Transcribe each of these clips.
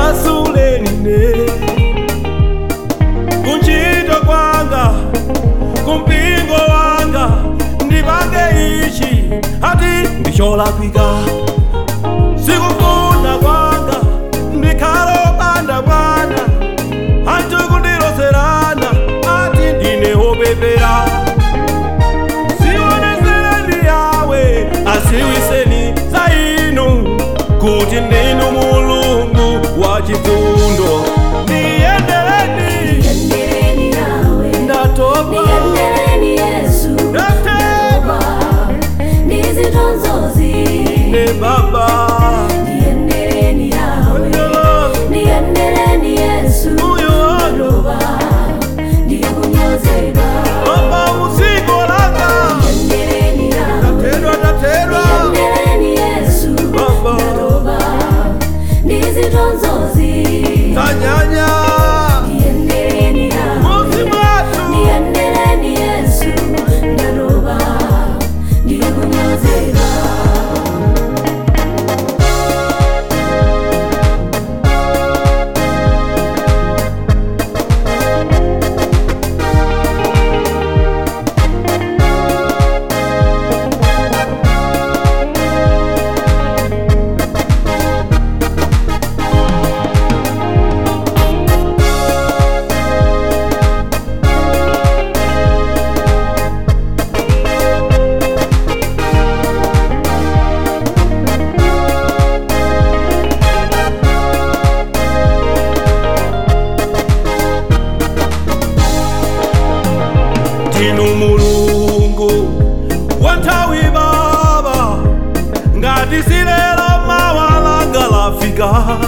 masuleni kunchito kwanga kumpingo wanga ndipange ichi ati ndicholakwika sikufuna kwanga ndikhale opanda mwana anthu kundiloserana ati ndine wopepera sionezereni yawe asiwiseni za inu kuti ndinu mulungu wa chifundo ndiyendereni Niendeleni nawe, ndatopa niendeleni Yesu, ndatema nizitonzozi. ne baba Niendeleni nawe, Ndolo, niendeleni Yesu, moyo wano Baba, ndikunyozeka. baba muziko langa Niendeleni nawe, ndatedwa ndatedwa niendeleni Yesu, baba Baba, nizitonzozi. tanyanya Niendeleni nawe, muzi mwatu niendeleni Yesu, Baba, ndikunyozeka. ndinu mulungu wa nthawi baba ngati silero mawalanga lafika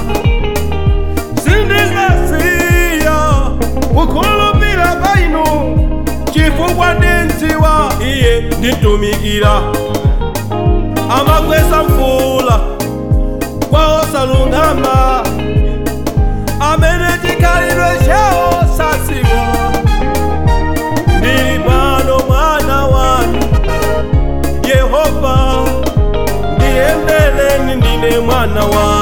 sindingasiya kukhulupira pa inu chifukwa ndinziwa iye ndintumikira amakwesa mvula kwa osalungama amene chikhalidwe chawo sasiwa ndili pano mwana wanu yehova ndiyendeleni ndine mwana wanu